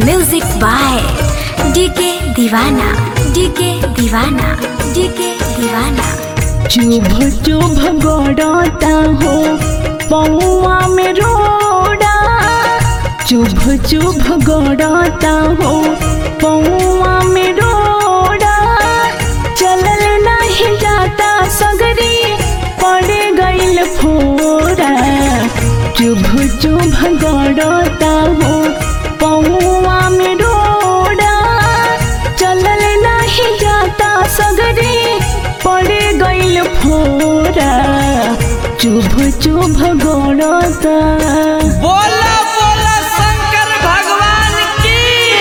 music by D K Deewana D K Deewana D K Deewana चुभ चुभ गड़ता हो पौआ में रोड़ा चुभ चुभ गड़ता हो पौआ में रोड़ा चलल नहीं जाता सगरी पड़े गइल फोड़ा चुभ चुभ गड़ता हो पौआ में रोड़ा चलल नहीं जाता सगरी पड़े गइल फोरा चुभ चुभ गड़ता बोला बोला शंकर भगवान की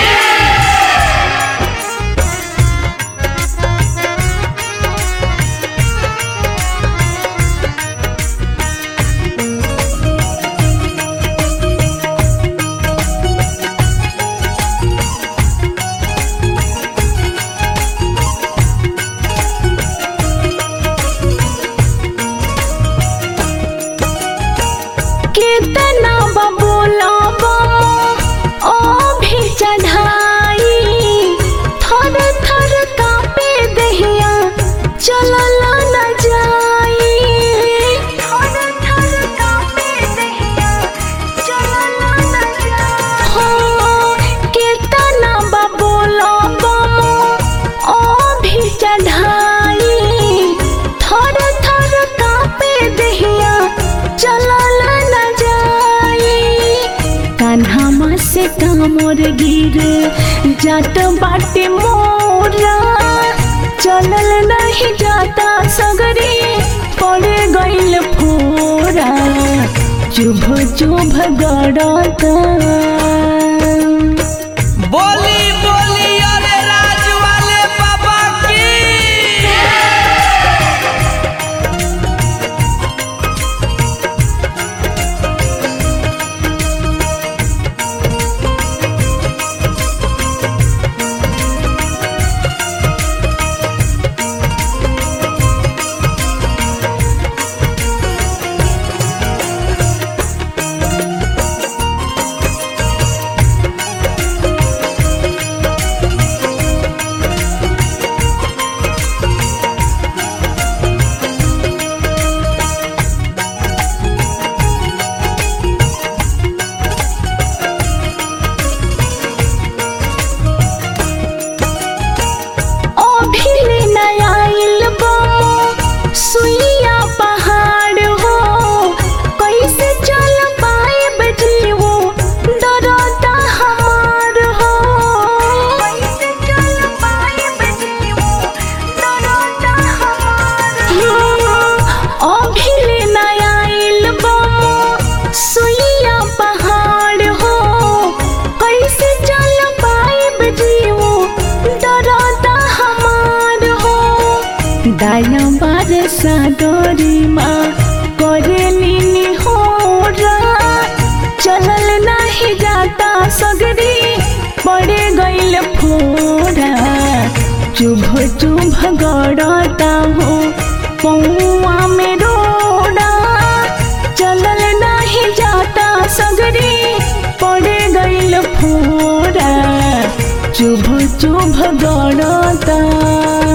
कितना बबूला ओ भी चढ़ाई थर थर कापे दहिया चलल न जाई थर थर कापे दहिया चलल न जाई हो कितना बबूला ओ भी चढ़ाई थर थर कापे दहिया चलल न जाई कान्हा से कामर गिर जात बाटे मोरा चलल नहीं जाता सगरी पड़े गइल फोरा चुभ चुभ गड़ता बोली बोली अरे राज वाले बाबा की अभिले नया इल्बो सुइया पहाड़ हो कैसे चल पाए बजली वो डरता हमार हो कैसे चल पाए बजली वो डरता हमार हो अभिले नया इल्बो सुइया पहाड़ हो कैसे चल पाए बजली वो डरता हमार हो दाया बार सागरी माँ करेली हो चलल नहीं जाता सगरी पड़े गइल फोड़ा चुभ चुभ गड़ता हो पौआ में रोड़ा चलल नहीं जाता सगरी पड़े गइल फोड़ा चुभ चुभ गड़ता